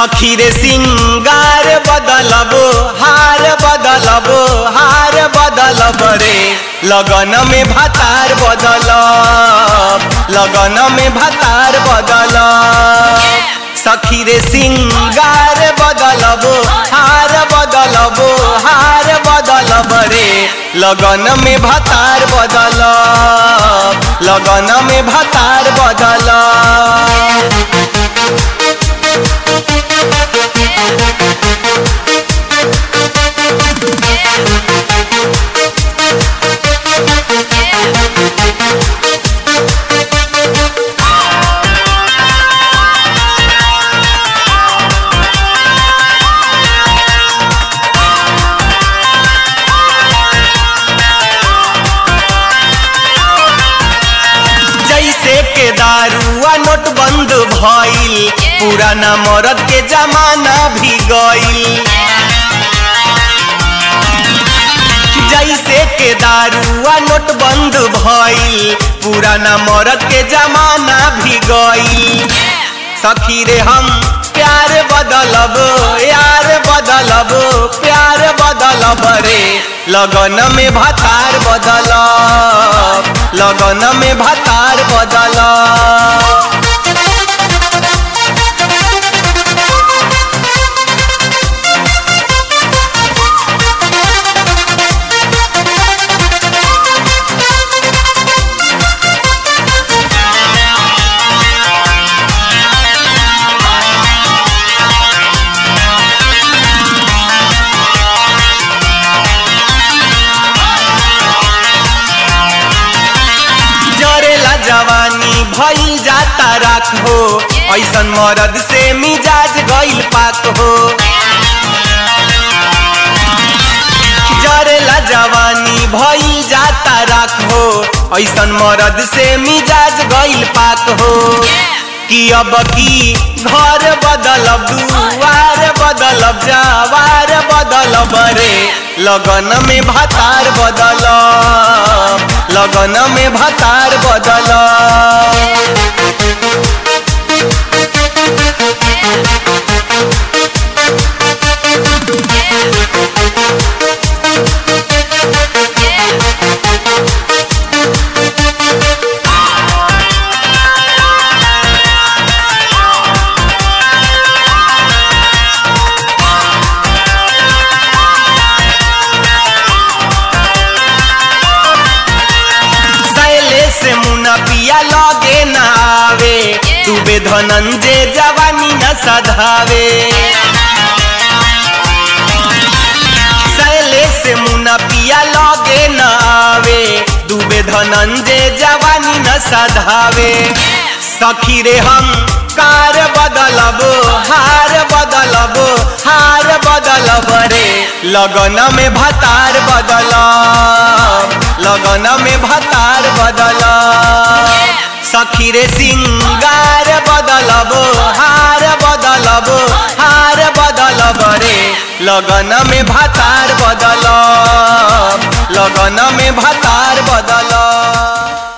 सखी रे सिंगार बदलबो हार बदलबो हार बदलब रे लगन में भातार बदल लगन में भातार बदल सखी रे सिंगार बदलबो हार बदलबो हार बदलब रे लगन में भातार बदल लगन में भातार बदल जैसे के दारुआ नोट बंद भइल पुराना मरद के जमाना भी गइल जैसे के दारुआ नोट बंद भइल पुराना मरद के जमाना भी गइल सखी रे हम प्यार बदलब यार बदलब प्यार बदलब रे लगन में भातार बदल लगन में भातार बदल जरेला जवानी भइल जाता राखो ऐसन मरद से मिजाज गइल पाक हो जरेला जवानी भइल जाता राखो ऐसन मरद से मिजाज गइल पाक हो कि अब की घर बदलब दुआर बदलब जवार बदलब रे लगन में भातार बदल लगन में भातार बदल सैले से मुना पिया लगे न आवे डूबे धनंजय जवानी न सधावे सैले से मुना पिया लगे न आवे डूबे धनंजय जवानी न सधावे सखी रे हम कार बदलबो हार बदलबो हार बदलब रे लगन में भातार बदल लगन में भातार बदल सखी रे सिंगार बदलबो हार बदलबो हार बदलब रे लगन में भातार बदल लगन में भातार बदल